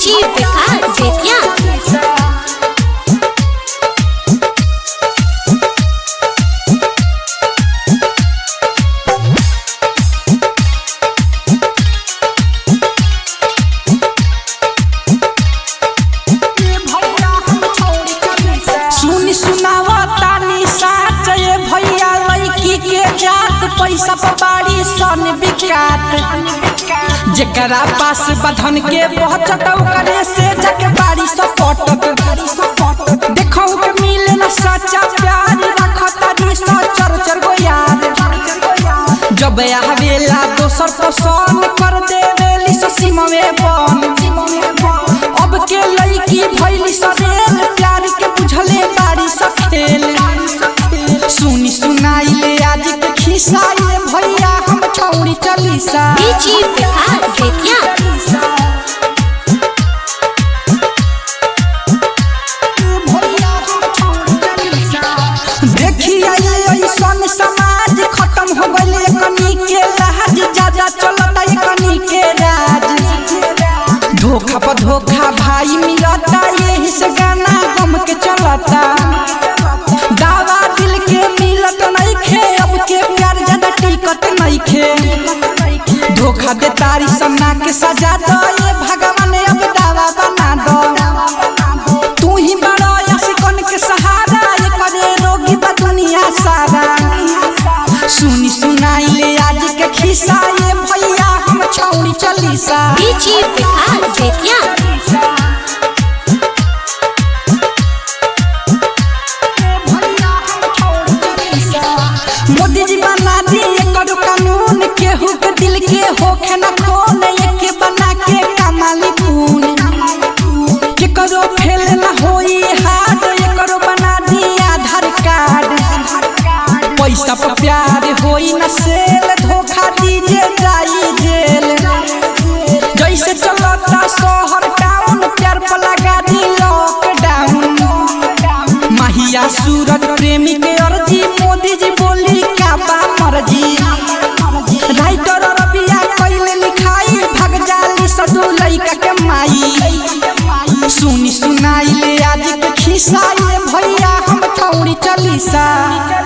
DJ Vikas Bettiah सुनी सुनावा तानी साच ये भैया लड़की के जात पैसा पबाड़ी सन बिकात जेकरा पास बधन के पहुंचत करे से जग बाड़ी सपटत देखौ के मिले न सच्चा प्यार रखत दी सचर चर गो यार जब आवेला दोसर पसंद कर देवेली ससीमवे बन अब के लड़की भैली सरेल प्यार के बुझले बारी सखेल सुनी सुनाई ले आज के खिस्सा ये भैया हम छौरी चलीसा डीजे विकास बेतिया देखी आइले ऐसन समाज खत्म हो गइले कनी के लाज जाजा चलता कनी के राज धोखा पर धोखा भाई मिलता यही से गाना गम के चलता दावा दिल के मिलत नहीं खे अब के प्यार ज्यादा टिकट नहीं खे धोखा दे तारी सन्ना के सजा दो ये भगवान अब दावा बना दो तू ही बड़ो यसिकन के सहारा ये करे रोगी बा दुनिया सारा सुनी सुनाई ले आज के खिस्सा ये भैया हम छौरी चलीसा डीजे विकास बेतिया मोदी जी बना दिए करो कानून केहू के दिल के होखे न खोन एक बना के कमाली पून के करो फेल न होई हाथ ये करो बना दिए आधार कार्ड पैसा पर प्यार होई न सेल धोखा दीजे जाई जेल जैसे चलता शहर टाउन प्यार पर लगा दी लॉकडाउन महिया सूरज प्रेमी के अर्जी मोदी जी बोली क्या बा मर्जी राइटर रबिया कइले लिखाई भग जाली सदू लइका के माई सुनी सुनाई ले आज के खिस्सा ये भैया हम ठौरी चलीसा